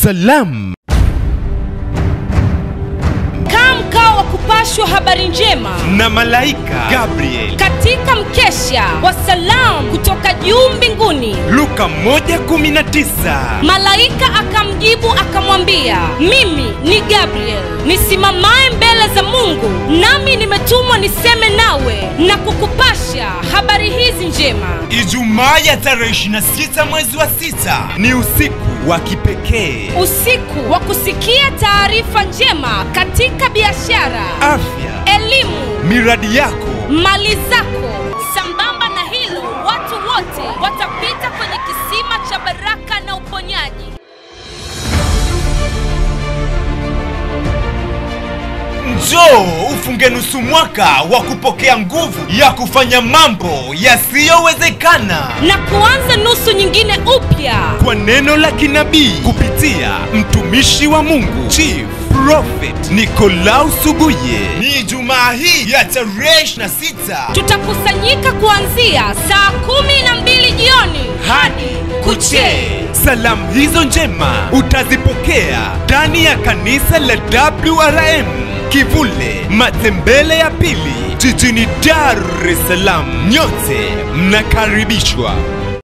Salam Kaa mkao wa kupashwa habari njema na malaika Gabriel. katika mkesha wa salamu kutoka juu mbinguni. Luka 1:19. Malaika akamjibu akamwambia, mimi ni Gabriel nisimamaye mbele za Mungu, nami nimetumwa niseme nawe na kukupasha habari hizi njema. Ijumaa ya tarehe 26 mwezi wa sita ni usiku wa kipekee. Usiku wa kusikia taarifa njema katika biashara, Afya, elimu, miradi yako mali zako. Sambamba na hilo, watu wote watapita kwenye kisima cha baraka na uponyaji. Njoo ufunge nusu mwaka wa kupokea nguvu ya kufanya mambo yasiyowezekana na kuanza nusu nyingine upya. kwa neno la kinabii kupitia mtumishi wa Mungu Chief Prophet Nicolaus Suguye. Ni Ijumaa hii ya tarehe 26 Tutakusanyika kuanzia saa kumi na mbili jioni hadi kuchee. Salamu hizo njema utazipokea ndani ya kanisa la WRM Kivule Matembele ya pili jijini Dar es Salaam. Nyote mnakaribishwa.